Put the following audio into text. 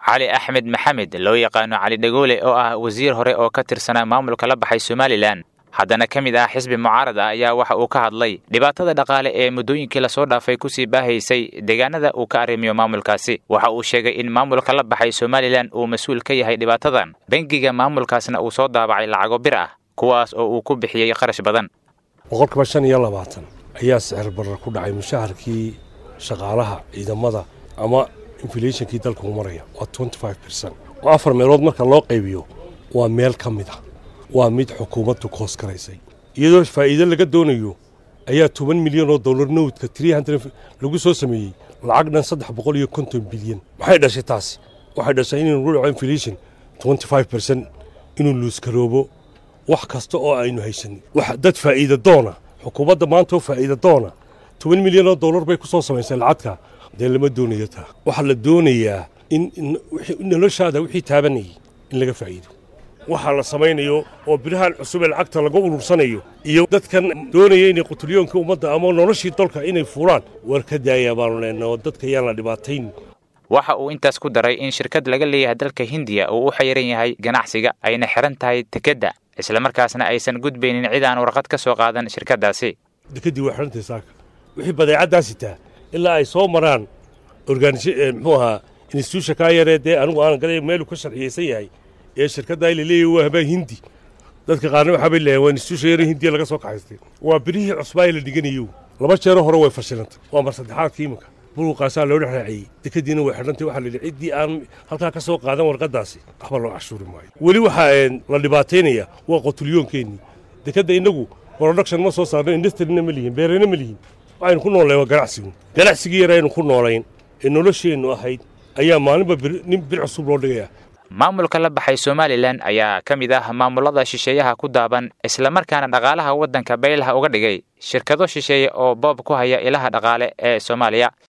cali axmed maxamed loo yaqaano cali dhagoole oo ah wasiir hore oo ka tirsanaa maamulka la baxay somalilan haddana ka mid ah xisbi mucaarad ah ayaa waxa uu ka hadlay dhibaatada dhaqaale ee muddooyinkii lasoo dhaafay kusii baahaysay deegaanada uu ka arrimiyo maamulkaasi waxa uu sheegay in maamulka la baxay somalilan uu mas-uul ka yahay dhibaatadan bangiga maamulkaasna uu soo daabacay lacago bir ah kuwaas oo uu ku bixiyey qarash badan boqolkiiba shan iyo labaatan ayaa sicir barar ku dhacay mushaharkii shaqaalaha ciidamada ama inflationkii dalka u maraya waa twenty five percent oo afar meelood marka loo qaybiyo waa meel ka mid a waa mid xukuumaddu koos garaysay iyadoo faa'iido laga doonayo ayaa toban milyan oo dollar nowdka tree hundred lagu soo sameeyey lacag dhan saddex boqol iyo konton bilyan maxay dhashay taasi waxay dhashay inaynu ku dhaco inflation twenty five percent inuu luuskaroobo wax kasta oo aynu haysanin wax dad faa'iida doona xukuumadda maanta oo faa'iida doona toban milyan oo dollar bay ku soo samaysay lacagta dee lama doonayo taa waxaa la doonayaa in noloshaada wixii taabanayay in laga faa'iido waxaa la samaynayo oo birahan cusub ee lacagta laga urursanayo iyo dadkan doonaya inay qutulyoonkii ummadda ama noloshii dalka inay fuulaan war ka daaya baanu leenaha oo dadka yaan la dhibaatayn waxa uu intaas ku daray in shirkad laga leeyahay dalka hindiya uu u xayiran yahay ganacsiga ayna xiran tahay dekedda islamarkaasna aysan gudbaynin cid aan warqad ka soo qaadan shirkaddaasi dekeddii waa xirantahay saaka wixii badeecaddaa sitaa ilaa ay soo maraan organis muxuu ahaa instituusha kaa yaree dee anigu aanan galay meeluu ka sharciyeysan yahay ee shirkaddaa la leeyahy waa habaa hindi dadka qaarna waxaa bay leeyahay waa instituusha yaro hindiya laga soo kaxaystay waa birihii cusbaa la dhiganayo laba jeero hore way fashilantay waa mar saddexaadka iminka buruqaasaa loo dhex raaciyey dekadiina way xidhantay waxaa la yidhi ciddii aan halkaa ka soo qaadan warqaddaasi waxba loo cashuuri maayo weli waxaa la dhibaataynaya waa qotulyoonkeenii dekadda innagu production ma soo saarno industrina ma lihin beerena ma lihin waxaynu ku noolayn waa ganacsigu ganacsigii yar aynu ku noolayn ee nolosheennu ahayd ayaa maalinba nin bir cusub loo dhigayaa maamulka la baxay somalilan ayaa ka mid ah maamulada shisheeyaha ku daaban islamarkaana dhaqaalaha waddanka baylaha uga dhigay shirkado shisheeye oo boob ku haya ilaha dhaqaale ee soomaaliya